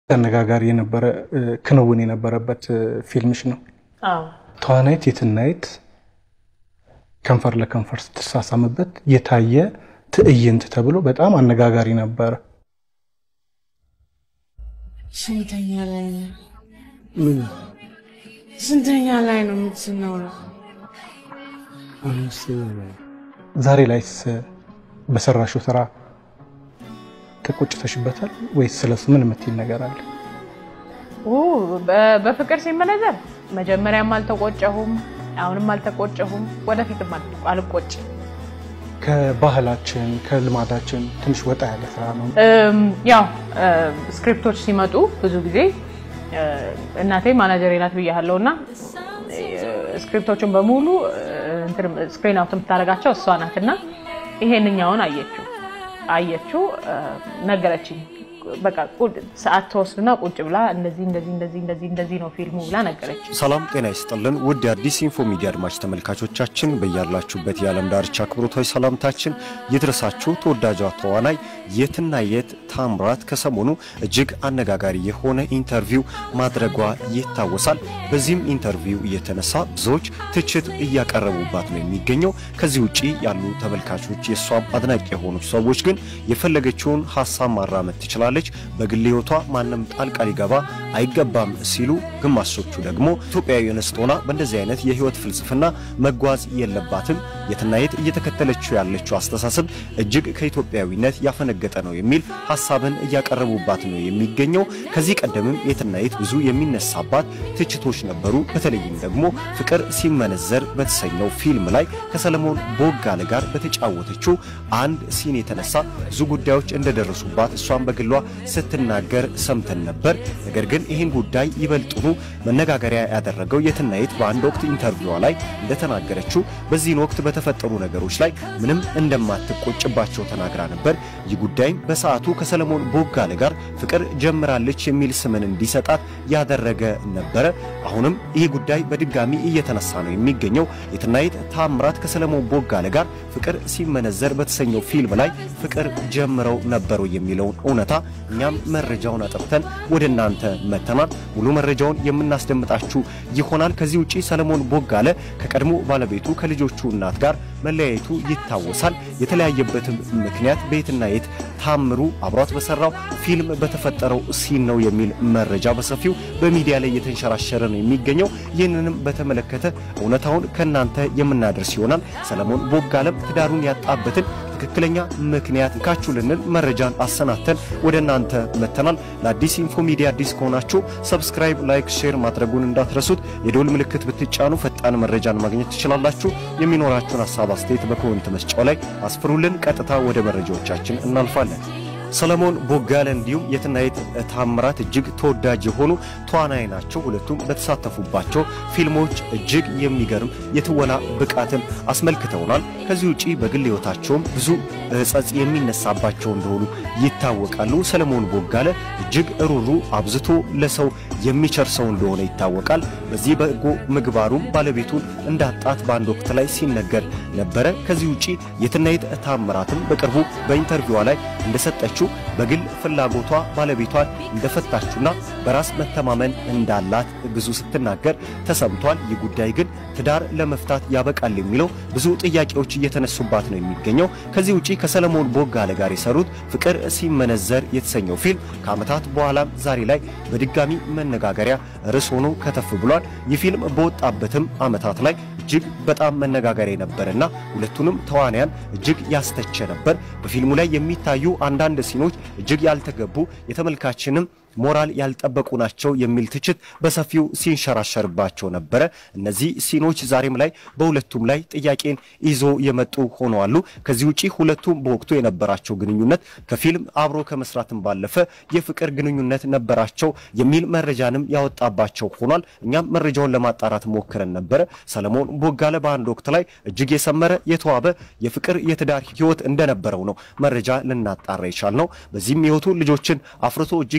አነጋጋሪ የነበረ ክንውን የነበረበት ፊልምሽ ነው። ተዋናይት የትናየት ከንፈር ለከንፈር ስትሳሳምበት የታየ ትዕይንት ተብሎ በጣም አነጋጋሪ ነበረ። ስንተኛ ላይ ነው? ምን ስንተኛ ላይ ነው የምትኖረው? አምስተኛ ላይ ዛሬ ላይስ በሰራሽው ስራ ተቆጭተሽበታል ወይስ ስለሱ ምን የምትይል ነገር አለ? ኦ፣ በ- በፍቅር ሲመነዘር መጀመሪያም አልተቆጨሁም፣ አሁንም አልተቆጨሁም፣ ወደፊትም አል- አልቆጭም። ከባህላችን ከልማዳችን ትንሽ ወጣ ያለ ስራ ነው። እም፣ ያው እ፣ ስክሪፕቶች ሲመጡ ብዙ ጊዜ እ፣ እናቴ ማናጀሬ ናት ብያለሁ እና እ፣ ስክሪፕቶቹን በሙሉ ስክሪን አውት የምታደርጋቸው እሷ ናት እና ይሄንኛውን አየችው አየችው እ፣ ነገረችኝ። በቃ ቁ- ሰዓት ተወስድና ቁጭ ብላ እንደዚህ እንደዚህ እንደዚህ እንደዚህ እንደዚህ ነው ፊልሙ ብላ ነገረችኝ። ሰላም ጤና ይስጥልን ውድ የአዲስ ኢንፎ ሚዲያ አድማጭ ተመልካቾቻችን በያላችሁበት የዓለም ዳርቻ አክብሮታዊ ሰላምታችን ይድረሳችሁ። ተወዳጇ ተዋናይ የትናየት ታምራት ከሰሞኑ እጅግ አነጋጋሪ የሆነ ኢንተርቪው ማድረጓ ይታወሳል። በዚህም ኢንተርቪው እየተነሳ ብዙዎች ትችት እያቀረቡባት ነው የሚገኘው። ከዚህ ውጪ ያሉ ተመልካቾች የእሷም አድናቂ የሆኑ ሰዎች ግን የፈለገችውን ሀሳብ ማራመድ ትችላለች፣ በግል ሕይወቷ ማንም ጣልቃ ሊገባ አይገባም ሲሉ፣ ግማሾቹ ደግሞ ኢትዮጵያዊ እንስት ሆና በእንደዚህ አይነት የህይወት ፍልስፍና መጓዝ የለባትም የትናየት እየተከተለችው ያለችው አስተሳሰብ እጅግ ከኢትዮጵያዊነት ያፈነገጠ ነው የሚል ሀሳብን እያቀረቡባት ነው የሚገኘው። ከዚህ ቀደምም የትናየት ብዙ የሚነሳባት ትችቶች ነበሩ። በተለይም ደግሞ ፍቅር ሲመነዘር በተሰኘው ፊልም ላይ ከሰለሞን ቦጋለ ጋር በተጫወተችው አንድ ሲን የተነሳ ብዙ ጉዳዮች እንደደረሱባት እሷን በግሏ ስትናገር ሰምተን ነበር። ነገር ግን ይህን ጉዳይ ይበልጡኑ መነጋገሪያ ያደረገው የትናየት በአንድ ወቅት ኢንተርቪዋ ላይ እንደተናገረችው በዚህን ወቅት በተፈጠሩ ነገሮች ላይ ምንም እንደማትቆጭባቸው ተናግራ ነበር። ይህ ጉዳይም በሰዓቱ ከሰለሞን ቦጋለ ጋር ፍቅር ጀምራለች የሚል ስምን እንዲሰጣት ያደረገ ነበረ። አሁንም ይህ ጉዳይ በድጋሚ እየተነሳ ነው የሚገኘው። የትናየት ታምራት ከሰለሞን ቦጋለ ጋር ፍቅር ሲመነዘር በተሰኘው ፊልም ላይ ፍቅር ጀምረው ነበሩ የሚለውን እውነታ እኛም መረጃውን አጥርተን ወደ እናንተ መተናል። ሙሉ መረጃውን የምናስደምጣችሁ ይሆናል። ከዚህ ውጪ ሰለሞን ቦጋለ ከቀድሞ ባለቤቱ ከልጆቹ እናት ጋር መለያየቱ ይታወሳል። የተለያየበትም ምክንያት በየትናየት ታምሩ አብሯት በሰራው ፊልም በተፈጠረው ሲን ነው የሚል መረጃ በሰፊው በሚዲያ ላይ እየተንሸራሸረ ነው የሚገኘው። ይህንንም በተመለከተ እውነታውን ከእናንተ የምናደርስ ይሆናል። ሰለሞን ቦጋለም ትዳሩን ያጣበትን ትክክለኛ ምክንያት ካችሁልንን መረጃን አሰናተን ወደ እናንተ መተናል። ለአዲስ ኢንፎ ሚዲያ አዲስ ከሆናችሁ ሰብስክራይብ፣ ላይክ፣ ሼር ማድረጉን እንዳትረሱት። የደውል ምልክት ብትጫኑ ፈጣን መረጃን ማግኘት ትችላላችሁ። የሚኖራችሁን ሀሳብ አስተያየት በኮመንት መስጫው ላይ አስፍሩልን። ቀጥታ ወደ መረጃዎቻችን እናልፋለን። ሰለሞን ቦጋለ እንዲሁም የትናየት ታምራት እጅግ ተወዳጅ የሆኑ ተዋናይ ናቸው። ሁለቱም በተሳተፉባቸው ፊልሞች እጅግ የሚገርም የትወና ብቃትን አስመልክተውናል። ከዚህ ውጪ በግል ሕይወታቸውም ብዙ ሕጸጽ የሚነሳባቸው እንደሆኑ ይታወቃሉ። ሰለሞን ቦጋለ እጅግ ሩሩ፣ አብዝቶ ለሰው የሚቸር ሰው እንደሆነ ይታወቃል። በዚህ በጎ ምግባሩም ባለቤቱን እንዳጣት በአንድ ወቅት ላይ ሲነገር ነበረ። ከዚህ ውጪ የትናየት ታምራትም በቅርቡ በኢንተርቪዋ ላይ እንደሰጠችው በግል ፍላጎቷ ባለቤቷን እንደፈታችና በራስ መተማመን እንዳላት ብዙ ስትናገር ተሰምቷል። ይህ ጉዳይ ግን ትዳር ለመፍታት ያበቃል የሚለው ብዙ ጥያቄዎች እየተነሱባት ነው የሚገኘው። ከዚህ ውጪ ከሰለሞን ቦጋለ ጋር የሰሩት ፍቅር ሲመነዘር የተሰኘው ፊልም ከዓመታት በኋላም ዛሬ ላይ በድጋሚ መነጋገሪያ ርዕስ ሆኖ ከተፍ ብሏል። ይህ ፊልም በወጣበትም ዓመታት ላይ እጅግ በጣም መነጋገሪያ ነበርና ሁለቱንም ተዋንያን እጅግ ያስተቸ ነበር። በፊልሙ ላይ የሚታዩ አንዳንድ ሲኖች እጅግ ያልተገቡ የተመልካችንም ሞራል ያልጠበቁ ናቸው የሚል ትችት በሰፊው ሲንሸራሸርባቸው ነበረ። እነዚህ ሲኖች ዛሬም ላይ በሁለቱም ላይ ጥያቄን ይዞ የመጡ ሆነዋሉ። ከዚህ ውጪ ሁለቱም በወቅቱ የነበራቸው ግንኙነት ከፊልም አብሮ ከመስራትም ባለፈ የፍቅር ግንኙነት ነበራቸው የሚል መረጃንም ያወጣባቸው ሆኗል። እኛም መረጃውን ለማጣራት ሞክረን ነበረ። ሰለሞን ቦጋለ በአንድ ወቅት ላይ እጅግ የሰመረ የተዋበ የፍቅር የትዳር ሕይወት እንደነበረው ነው መረጃ ልናጣራ የቻልነው። በዚህም ሕይወቱ ልጆችን አፍርቶ እጅግ የተሳካ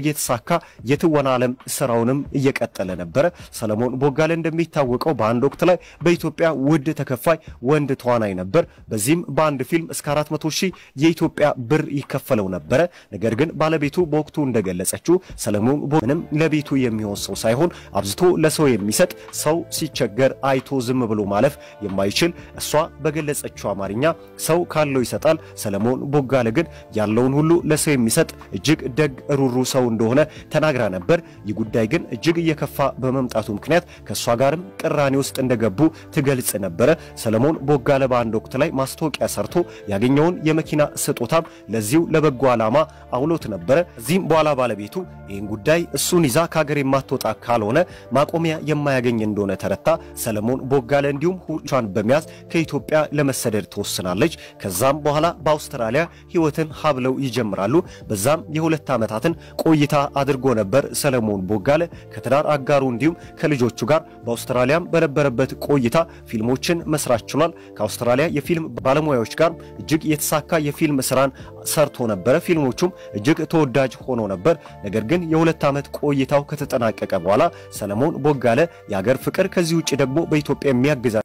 እየተሳካ የትወና ዓለም ስራውንም እየቀጠለ ነበረ። ሰለሞን ቦጋለ እንደሚታወቀው በአንድ ወቅት ላይ በኢትዮጵያ ውድ ተከፋይ ወንድ ተዋናይ ነበር። በዚህም በአንድ ፊልም እስከ 400 ሺህ የኢትዮጵያ ብር ይከፈለው ነበረ። ነገር ግን ባለቤቱ በወቅቱ እንደገለጸችው ሰለሞን ምንም ለቤቱ የሚሆን ሰው ሳይሆን አብዝቶ ለሰው የሚሰጥ ሰው ሲቸገር አይቶ ዝም ብሎ ማለፍ የማይችል እሷ በገለጸችው አማርኛ ሰው ካለው ይሰጣል። ሰለሞን ቦጋለ ግን ያለውን ሁሉ ለሰው የሚሰጥ እጅግ ደግ ሩሩ ሰው እንደሆነ ተናግራ ነበር። ይህ ጉዳይ ግን እጅግ እየከፋ በመምጣቱ ምክንያት ከእሷ ጋርም ቅራኔ ውስጥ እንደገቡ ትገልጽ ነበረ። ሰለሞን ቦጋለ በአንድ ወቅት ላይ ማስታወቂያ ሰርቶ ያገኘውን የመኪና ስጦታም ለዚሁ ለበጎ ዓላማ አውሎት ነበረ። እዚህም በኋላ ባለቤቱ ይህን ጉዳይ እሱን ይዛ ከሀገር የማትወጣ ካልሆነ ማቆሚያ የማያገኝ እንደሆነ ተረታ ሰለሞን ቦጋለ እንዲሁም ሁቿን በመያዝ ከኢትዮጵያ ለመሰደድ ትወስናለች። ከዛም በኋላ በአውስትራሊያ ሕይወትን ሀብለው ይጀምራሉ። በዛም የሁለት ዓመታትን ቆይታ አድርጎ ነበር ሰለሞን ቦጋለ ከትዳር አጋሩ እንዲሁም ከልጆቹ ጋር በአውስትራሊያም በነበረበት ቆይታ ፊልሞችን መስራት ችሏል። ከአውስትራሊያ የፊልም ባለሙያዎች ጋር እጅግ የተሳካ የፊልም ስራን ሰርቶ ነበረ። ፊልሞቹም እጅግ ተወዳጅ ሆኖ ነበር። ነገር ግን የሁለት ዓመት ቆይታው ከተጠናቀቀ በኋላ ሰለሞን ቦጋለ የሀገር ፍቅር ከዚህ ውጭ ደግሞ በኢትዮጵያ የሚያግዛ